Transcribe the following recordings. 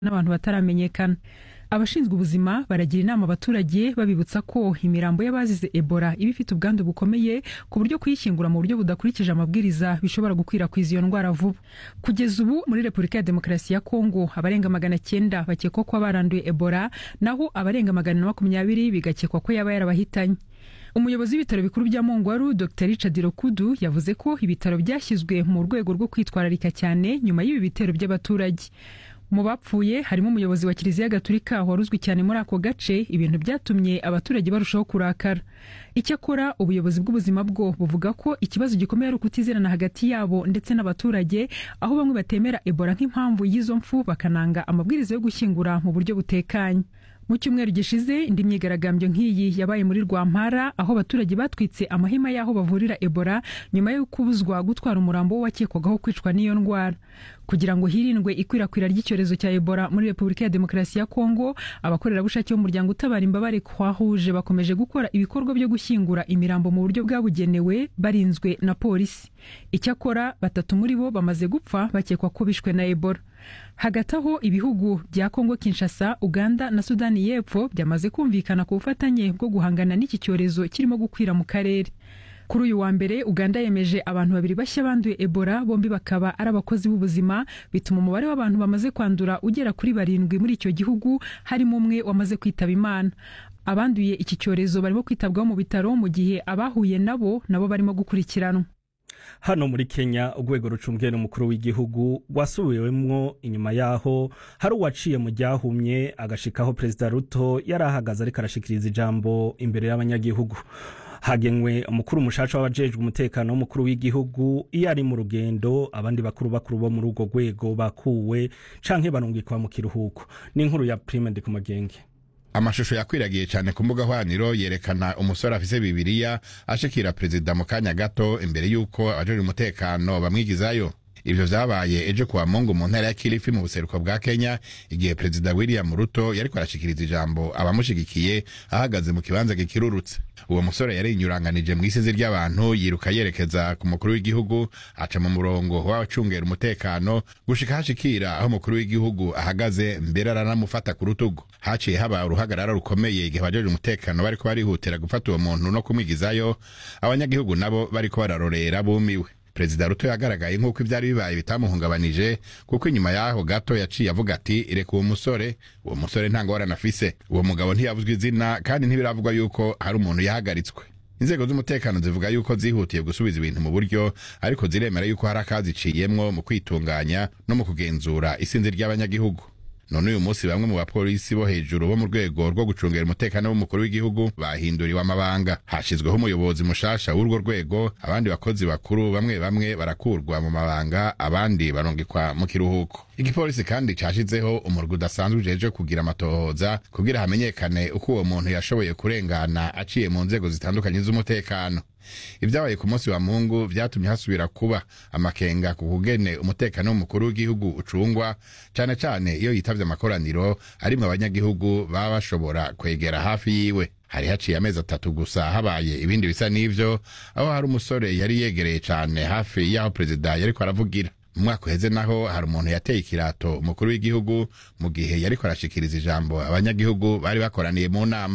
n'abantu bataramenyekana abashinzwe ubuzima baragira inama abaturage babibutsa ko imirambo y'abazize ebola iba ifite ubwandu bukomeye ku buryo kuyishyingura mu buryo budakurikije amabwiriza bishobora gukwirakwiza iyo ndwara vuba kugeza ubu muri repubulika ya demokarasi ya kongo abarenga magana cyenda bakekwa ko baranduye ebola naho abarenga magana na makumyabiri bigakekwa ko yaba yarabahitanye umuyobozi w'ibitaro bikuru bya mongwaru dr richard rokudu yavuze ko ibitaro byashyizwe mu rwego rwo kwitwararika cyane nyuma y'ibi bitero by'abaturage mu bapfuye harimo umuyobozi wa kiliziya gatulika wari uzwi cyane muri ako gace ibintu byatumye abaturage barushaho kurakara icyakora ubuyobozi bw'ubuzima bwo buvuga ko ikibazo gikomeye ari ukutizerana hagati yabo ndetse n'abaturage aho bamwe batemera ebola nk'impamvu y'izo mfu bakananga amabwiriza yo gushyingura mu buryo butekanye mu cyumweru gishize indi myigaragambyo nk'iyi yabaye muri rwampara aho abaturage batwitse amahema y'aho bavurira ebola nyuma yo kubuzwa gutwara umurambo wakekwagaho kwicwa n'iyo ndwara kugira ngo hirindwe ikwirakwira ry'icyorezo cya ebola muri repubulika ya demokarasi ya kongo abakorerabushake b'umuryango utabara imbabare kwahuje bakomeje gukora ibikorwa byo gushyingura imirambo mu buryo bwabugenewe barinzwe na polisi icyakora batatu muri bo bamaze gupfa bakekwa ko bishwe na ebola hagati aho ibihugu bya kongo kinshasa uganda na sudani y'epfo byamaze kumvikana ku bufatanye bwo guhangana n'iki cyorezo kirimo gukwira mu karere kuri uyu wa mbere uganda yemeje abantu babiri bashya banduye ebola bombi bakaba ari abakozi b'ubuzima bituma umubare w'abantu bamaze kwandura ugera kuri barindwi muri icyo gihugu harimo umwe wamaze kwitaba imana abanduye iki cyorezo barimo kwitabwaho mu bitaro mu gihe abahuye nabo nabo barimo gukurikiranwa hano muri kenya urwego rucungiye n'umukuru w'igihugu wasubiwemwo inyuma yaho hari uwaciye mu ryahumye agashikaho perezida ruto yari ahagaze ariko arashikiriza ijambo imbere y'abanyagihugu hagenwe umukuru mushasha w'abajejwe umutekano w'umukuru w'igihugu iyo ari mu rugendo abandi bakuru bakuru bo muri urwo rwego bakuwe canke barungikwa mu kiruhuko n'inkuru ya prime ndi ku magenge amashusho yakwiragiye cyane ku mbuga hwaniro yerekana umusore afise bibiriya ashikira perezida mu kanya gato imbere y'uko abajejwe umutekano bamwigizayo ivyo vyabaye ejo kuwa mungu mu ntara ya kilifi mu buseruko bwa kenya igihe perezida william ruto yariko arashikiriza ijambo abamushigikiye ahagaze mu kibanza gikirurutse uwo musore yari inyuranganije mu isizi ry'abantu yiruka yerekeza ku mukuru w'igihugu aca mu murongo w'abacungera umutekano gushika hashikira aho umukuru w'igihugu ahagaze mbere aranamufata ku rutugu haciye haba uruhagarara rukomeye igihe abajeje umutekano bariko barihutira gufata uwo muntu no kumwigizayo abanyagihugu nabo bariko bararorera bumiwe perezida ruto yagaragaye nk'uko ibyari bibaye bitamuhungabanije kuko inyuma y'aho gato yaciye avuga ati reka uwo musore uwo musore nta ngorane afise uwo mugabo ntiyavuzwe izina kandi ntibiravugwa yuko hari umuntu yahagaritswe inzego z'umutekano zivuga yuko zihutiye gusubiza ibintu mu buryo ariko ziremera yuko hari akaziciyemwo mu kwitunganya no mu kugenzura isinzi ry'abanyagihugu none uyu munsi bamwe mu bapolisi bo hejuru bo mu rwego rwo gucungera umutekano w'umukuru w'igihugu bahinduriwe amabanga hashyizweho umuyobozi mushasha w'urwo rwego abandi bakozi bakuru bamwe bamwe barakurwa mu mabanga abandi barungikwa mu kiruhuko igipolisi kandi cashizeho umurwi udasanzwe ujeje kugira amatohoza kugira hamenyekane uko uwo muntu yashoboye kurengana aciye mu nzego zitandukanye z'umutekano ibyabaye ku munsi wa mungu vyatumye hasubira kuba amakenga ku kugene umutekano w'umukuru w'igihugu ucungwa cane cane iyo yitavye amakoraniro arimwo abanyagihugu baba bashobora kwegera hafi yiwe hari haciye amezi atatu gusa habaye ibindi bisa n'ivyo aho hari umusore yari yegereye cane hafi y'aho perezida yariko aravugira mu mwaka uheze naho hari umuntu yateye ikirato umukuru w'igihugu mu gihe yariko arashikiriza ijambo abanyagihugu bari bakoraniye mu nama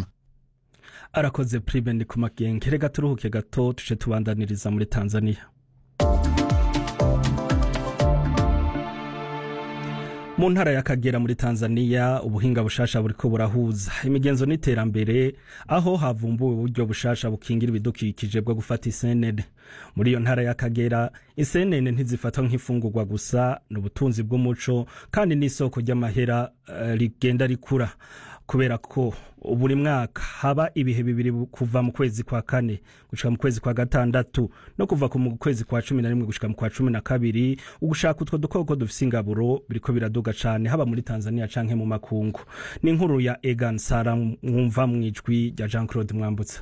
arakoze prime ndi ku magenge reka turuhuke gato tuce tubandaniriza muri tanzania mu ntara y'akagera muri tanzania ubuhinga bushasha buriko burahuza imigenzo n'iterambere aho havumbuwe uburyo bushasha bukingira ibidukikije bwo gufata isenene muri iyo ntara y'akagera isenene ntizifatwa nk'ifungurwa gusa ni ubutunzi bw'umuco kandi n'isoko ry'amahera uh, rigenda rikura kubera ko buri mwaka haba ibihe bibiri kuva mu kwezi kwa kane gushika mu kwezi kwa gatandatu no kuva mu kwezi kwa cumi na rimwe gushika mu kwa cumi na kabiri ugushaka utwo dukoko dufise ingaburo biriko biraduga cane haba muri tanzania canke mu makungu ni inkuru ya egan sara mwumva mwijwi rya jean claude mwambutsa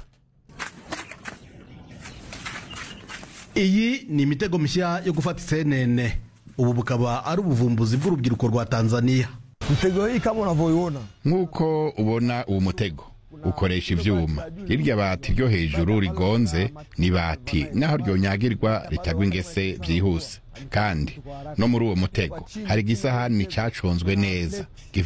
iyi ni imitego mishya yo gufata isenene ubu bukaba ari ubuvumbuzi bw'urubyiruko rwa tanzania Mtego hii kama unavyoiona nk'uko ubona uwo mutego ukoresha ivyuma irya bati ryo hejuru rigonze ni bati naho ryonyagirwa ritagwa ingese vyihuse kandi no muri uwo mutego hari igisahani caconzwe neza